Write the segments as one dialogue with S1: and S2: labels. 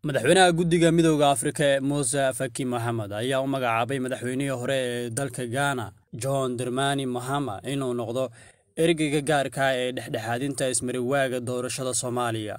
S1: madaxweynaha guddiga midooda afrika ee muuse faki moxamed ayaa u magacaabay madaxweynihii hore ee dalka gaana john dermani mahama inuu noqdo ergeyga gaarka ee dhexdhexaadinta ismariwaaga doorashada soomaaliya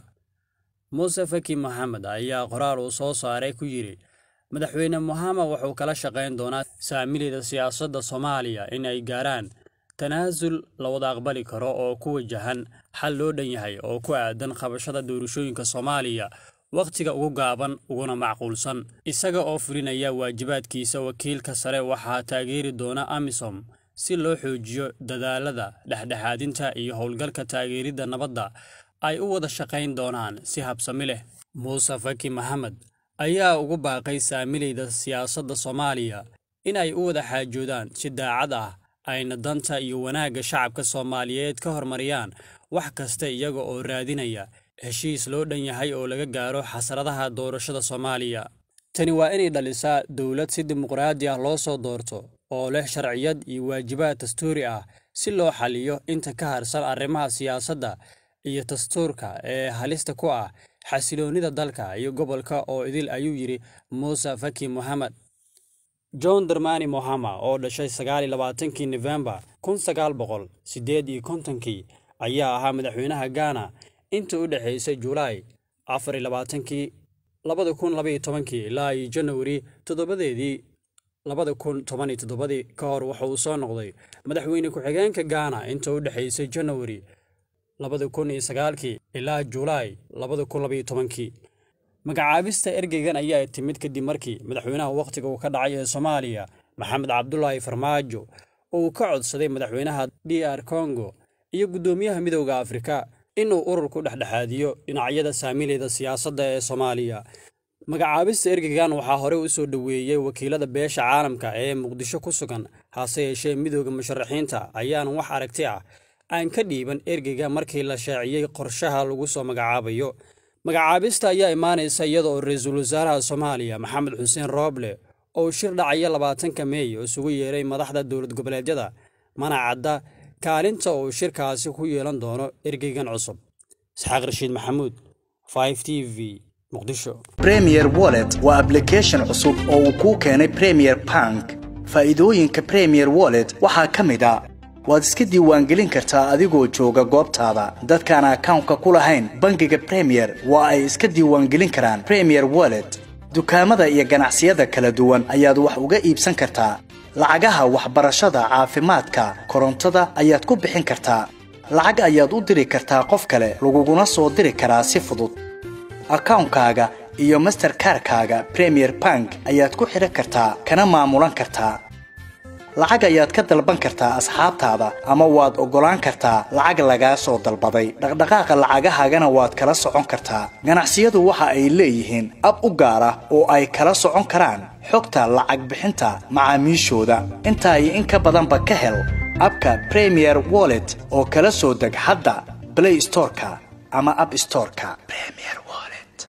S1: muuse faki moxamed ayaa qoraal uu soo saaray ku yidhi madaxweyne mohama wuxuu kala shaqayn doonaa saamilida siyaasadda soomaaliya in ay gaaraan tanaasul la wada aqbali karo oo ku wajahan xal loo dhan yahay oo ku aadan qabashada doorashooyinka soomaaliya wakhtiga ugu gaaban uguna macquulsan isaga oo fulinaya waajibaadkiisa wakiilka sare waxaa taageeri doona amisom si loo xoojiyo dadaalada dhexdhexaadinta iyo howlgalka taageeridda nabadda ay u wada shaqayn doonaan si habsami leh muuse faki maxamed ayaa ugu baaqay saamilayda siyaasadda soomaaliya in ay u wada xaajoodaan si daacad ah ayna danta iyo wanaagga shacabka soomaaliyeed ka hormariyaan wax kasta iyaga oo raadinaya heshiis loo dhan yahay oo laga gaaro xasradaha doorashada soomaaliya tani waa inay dhalisaa dowlad si dimuqraadi ah loo soo doorto oo leh sharciyad iyo waajibaad dastuuri ah si loo xaliyo inta ka harsan arrimaha siyaasadda iyo dastuurka ee halista ku ah xasiloonnida dalka iyo gobolka oo idil ayuu yidhi muuse faki moxamed john dermani mohama oo dhashay sagaal iyo labaatankii nofembar kun sagaal boqol siddeed iyo kontonkii ayaa ahaa madaxweynaha gaana inta u dhexaysay julaay afar iyo labaatankii labada kun labaiyo tobankii ilaa iyo janawari toddobadeedii labada kun toban iyo toddobadii ka hor waxa uu soo noqday madaxweyne ku-xigeenka gaana inta u dhexaysay janawari labada kun iyo sagaalkii ilaa julaay labada kun labaiyo tobankii magacaabista ergeygan ayaa timid kadib markii madaxweynaha wakhtiga uu ka dhacay ee soomaaliya maxamed cabdulaahi farmaajo uu ka codsaday madaxweynaha d r congo iyo guddoomiyaha midowda afrika inuu ururku dhexdhexaadiyo dhinacyada saamilayda siyaasadda ee soomaaliya magacaabista ergeygan waxaa horey u soo dhoweeyey wakiilada beesha caalamka ee muqdisho ku sugan hase yeeshee midowda musharaxiinta ayaan wax aragti ah aan ka dhiiban ergeyga markii la shaaciyey qorshaha lagu soo magacaabayo magacaabista ayaa imaanaysa iyada oo ra-iisul wasaaraha soomaaliya maxamed xuseen rooble oo shir dhacaya labaatanka meey oo isugu yeeray madaxda dowlad goboleedyada mana cadda kaalinta uu shirkaasi ku yeelan doono ergeygan cusub isxaaq rashiid maxamuud t v muqdisho
S2: premier wallet waa ablication cusub oo uu kuu keenay premier bank faa'iidooyinka premier wallet waxaa ka mid a waad iska diiwaangelin kartaa adigoo jooga goobtaada dadkaan akawnka ku lahayn bangiga premier waa ay iska diiwaangelin karaan premier wallet dukaamada iyo ganacsiyada kala duwan ayaad wax uga iibsan kartaa lacagaha waxbarashada caafimaadka korontada ayaad ku bixin kartaa lacag ayaad u diri kartaa qof kale laguguna soo diri karaa si fudud akawnkaaga iyo masterkarkaaga premier bank ayaad ku xidhan kartaa kana maamulan kartaa lacag ayaad ka dalban kartaa asxaabtaada ama waad oggolaan kartaa lacag lagaa soo dalbaday dhaqdhaqaaqa lacagahaagana waad kala socon kartaa ganacsiyadu waxa ay leeyihiin ab u gaar ah oo ay kala socon karaan xogta lacag bixinta macaamiishooda intaa iyo in ka badanba ka hel abka premier wallet oo kala soo deg hadda blay storeka ama ab storeka